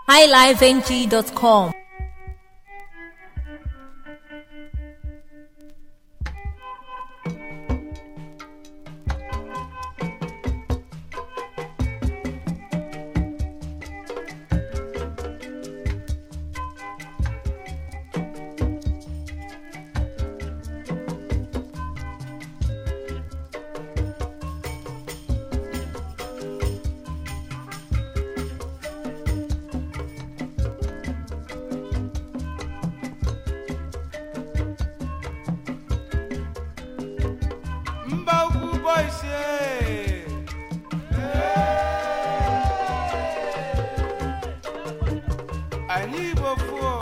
highlifeng.com. mba ukwu boys eh. anyị igbo fuo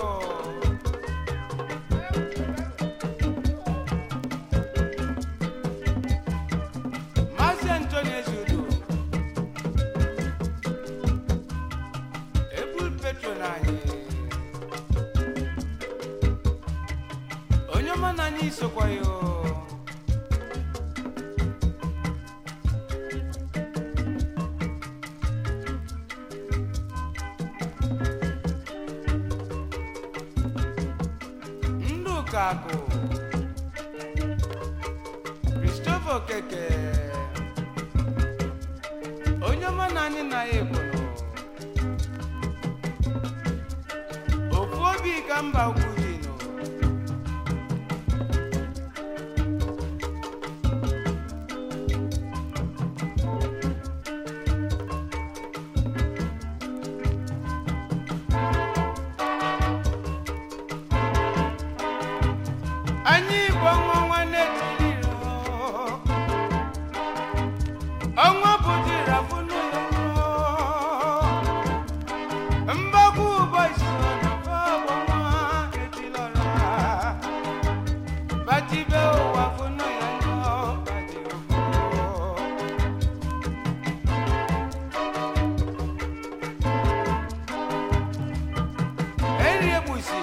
maazị antoni ezudo ebul petron anyị onye ọma na anyị sokwa ya o. ndụka akụ christopher okeke onye ọma na anyị na ya ekworo ofu obi ka mba ukwu dị nụ anyị igbo nwa nwanne tiri ọnwa bụ dịra bụ n'ụlọ mgbagwo ụbọchị ọnwa etilọra batibe ụwa bụ n'ụlọ nsọ badi ụkwụ eri egbusi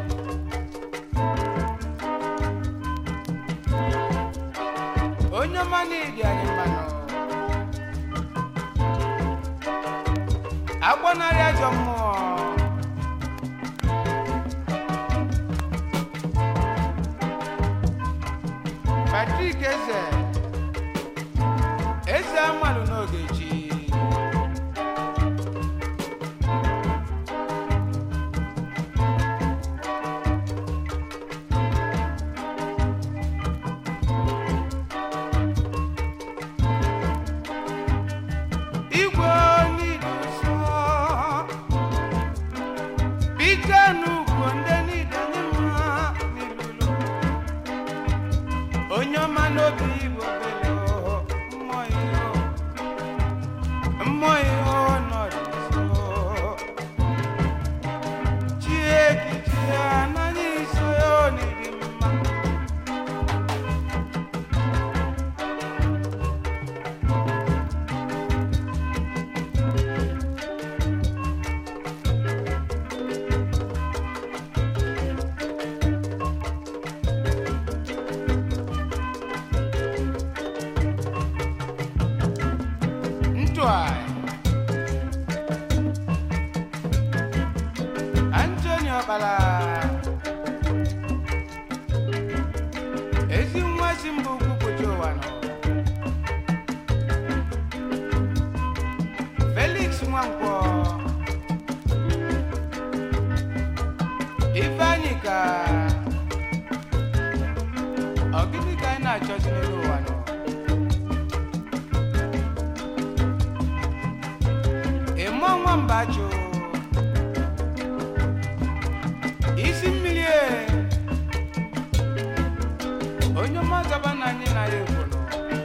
onye ọma na-edi anyị mmanụ agbanarị ajọ mmụọ patrik eze eze amalụ n'oge chi igwe niile nsọ bite n'ugwu ndị niile ndị mma n'ilulu onye ọma n'obi igbo belo mmụọ ihe mmụọ ihe nọrọ nso chiekiti ya n'anya iso ya ọ n'ịdị mma Ntwai Anthony Ọkpala ezi nwa si mba ukwu pụta ụwa nọ Felix Nwankwọ Ifeanyị ka ọ gịnị ka anyị na-achọzi n'elu ụwa nọ ịmụ nwamba jụ isi mmiri e onye ọma zaba na anyị na ya ekworo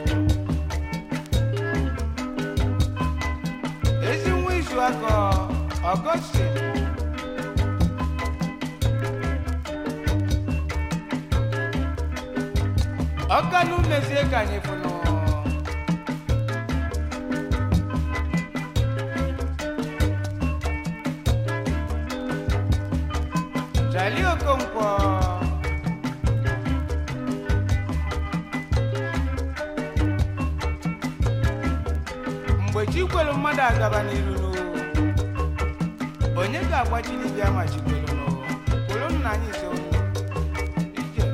ezi nwa izu akọ ọgọstin ọkanụ mezie ka anyị fụnụ Charlie Okonkwo mgbe chi kwelu mmadụ agaba n'iru onye ga-agbachi dibịa machibolo n'ụwa kwụrụ nna anyị ise onye ije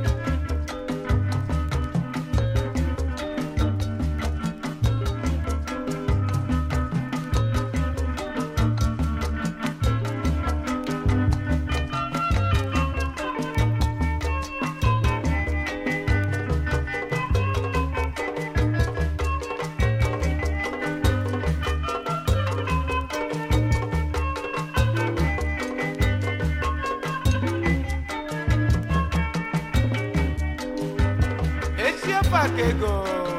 esi ofe aka ego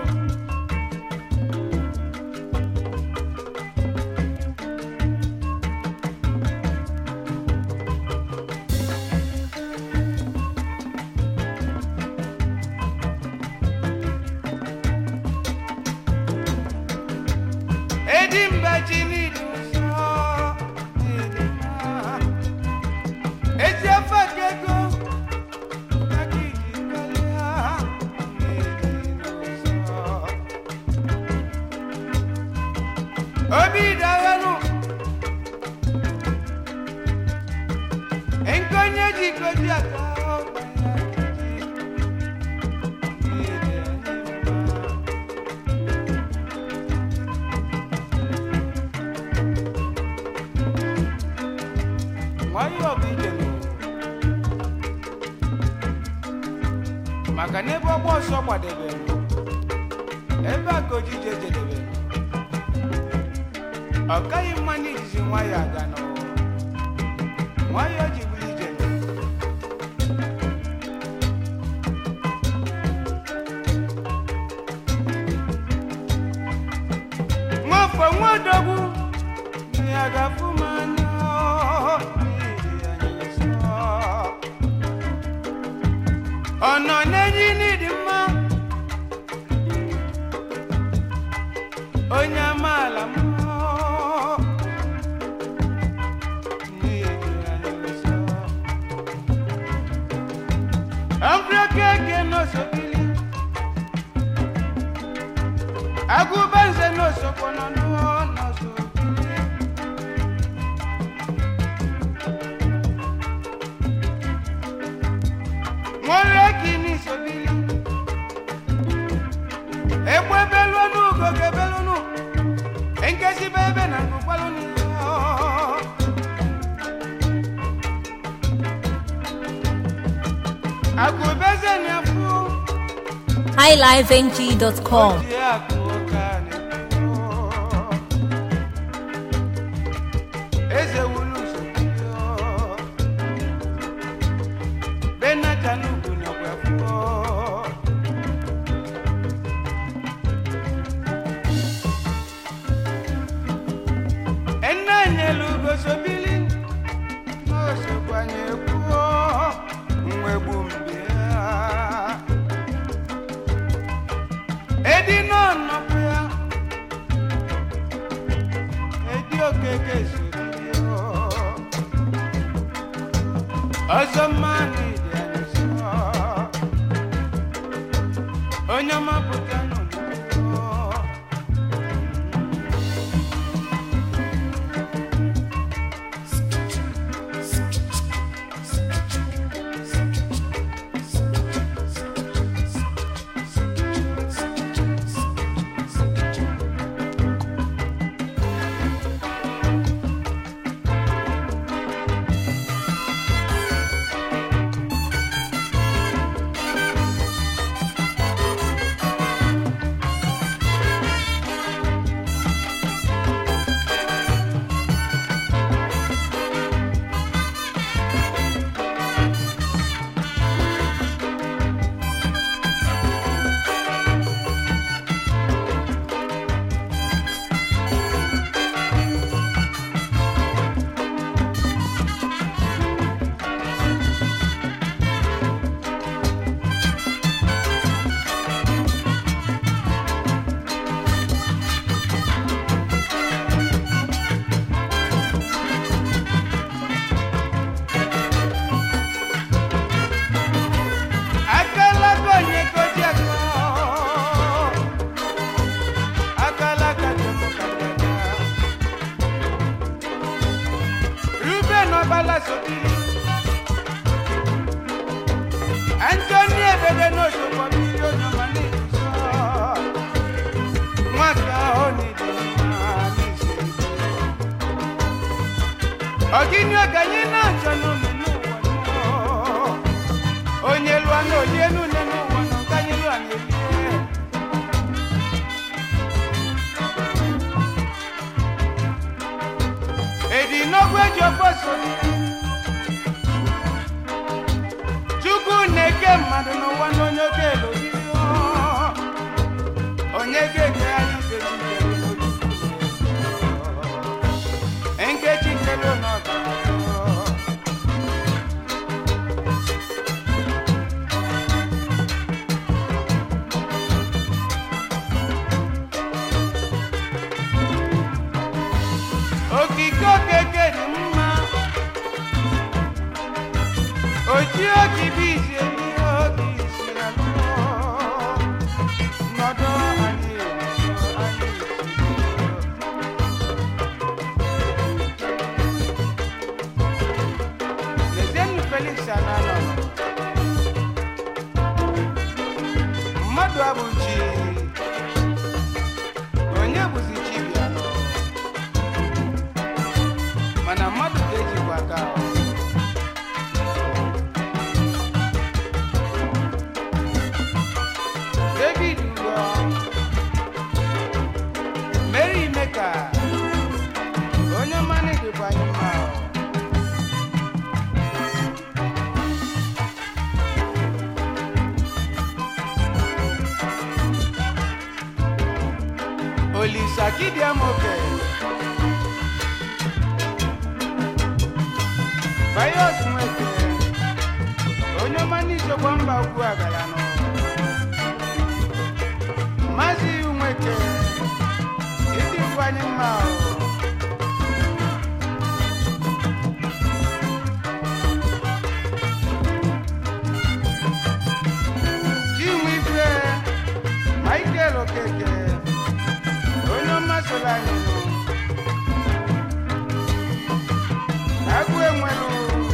edi mba ji n'idu nsọ n'ịdị mma. esi ofe aka ego obi daghanụ nkonye jikoji aka nwayọọ bụ ije n'ụwa maka n'ebe ọgba ọsọ gbadebere ebe a ka ojije jedebere ọ kaghị mma n'ijizi nwayọ aga n'ụwa nwayọ ji bụrụ ije nwafọ nwadogwu ya ga-afụ m anya n'ihi anyị nsọ ọ nọ n'enyi n'ịdị mma onye amaala m amfrekeke n'osobili agụbanze n'osokwono nụọ n'osobili nwere kini sobili egbe belụnụ ugo ga-ebelụnụ nkesibe ebe na ngụkwalụnụ akụbeze na-afụ highlifeng.com. oji akụ ụka na-ekwu. eze wulu sobili benatanugu nakwa fuo enanyelugo sobili n'osokwanye kwuo mwegbu mbịa edi n'ọnọpụ ya edi okeke sobili ọzọ mmanụ ịdị anyị nsọ onye ọma pụta nọ n'ụlọ agbala sobiri antoni ebebe n'osogbo mmiri onyoma n'ịdụsọ nwaka ahụ n'ịdị mma n'isi ọgịnị oge anyị na-achọ n'ụlọ n'ụwa nọ. onye lụọ na olie n'ụlọ n'ụwa nọ nke anyị lụọ na-elie edi n'ogwu eji ofe so chukwu na-eke mmadụ n'ụwa na onye oke elobiri onye ga-ege anyị nkechi kere n'ochukwu nkechi kere n'ọga okike okeke dị mma oji oji bụ isi ihe oge isi alụ nọdụ anyị nọdụ anyị lezienụ felix ananọ mmadụ abụchi onye bụzi chi bịa nọ mana mmadụ ga-ejikwa aka ahụ. david ugo mary meka onye mmanụ dịkwa anyị mma ahụ. olisa kidiamoke Bayos nwete onye ọma n'ichekwa mba ukwu agara nọ maazị nweke ịdị nkwanye mma ahụ chinwe ife michael okeke onye ọma soro anyị nọ agụ enwelu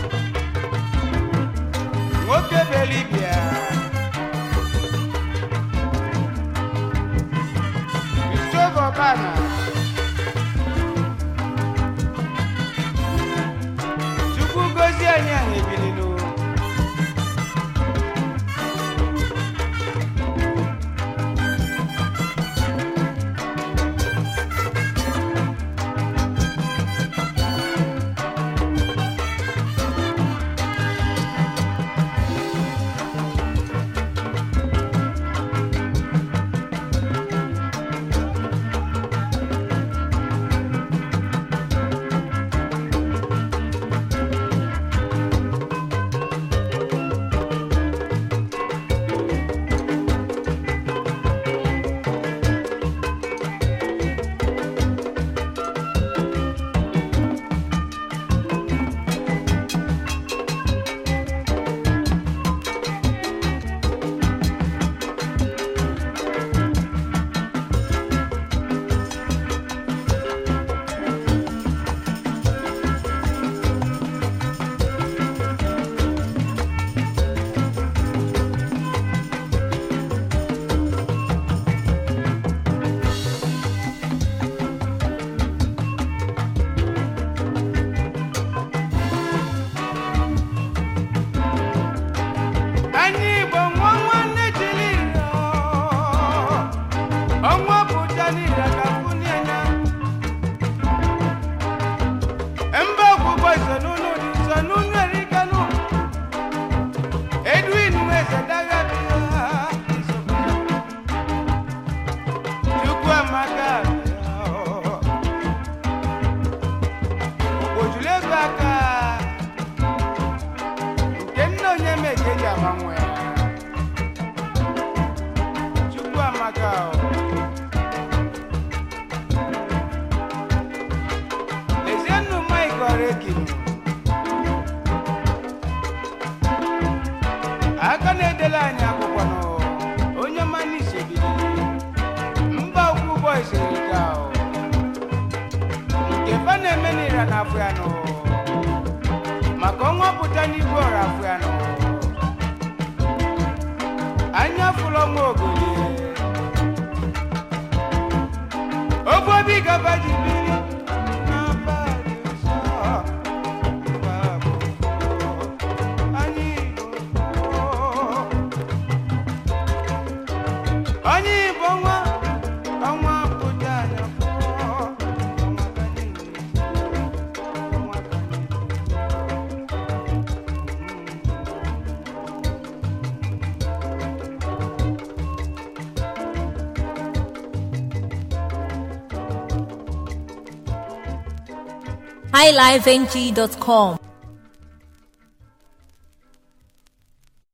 nwoke belibia Christopher Obana Chukwu gozie anyị anyị ebililu anyị igbo nwa nwanne jiri iro ọnwa pụta n'ire ka kwunienya mba ọgwụgwọ isonunu dị isonunu erikanụ edwin weze daga bịa chukwu amaka ojulu ego aka nke nna onye meke ji ama nwa ya chukwu amaka o. lezienụ mike ọrekinu aka na-edela anyị akwụkwọ nụ onye mmanụ isebiri mba ukwu ụgbọ iserika nke fa na-eme n'ira n'afọ ya nụ ọnwa pụta n'igwe ọrafụ ya nọ anya fụlọ nwa ogoli obu obi gaba ji biri n'abalị nsọ mba bụ anyị Igbo onye Igbo nwa ọnwa pụta anya pụọ ọnwa ka niile ọnwa ka niile highlifeng.com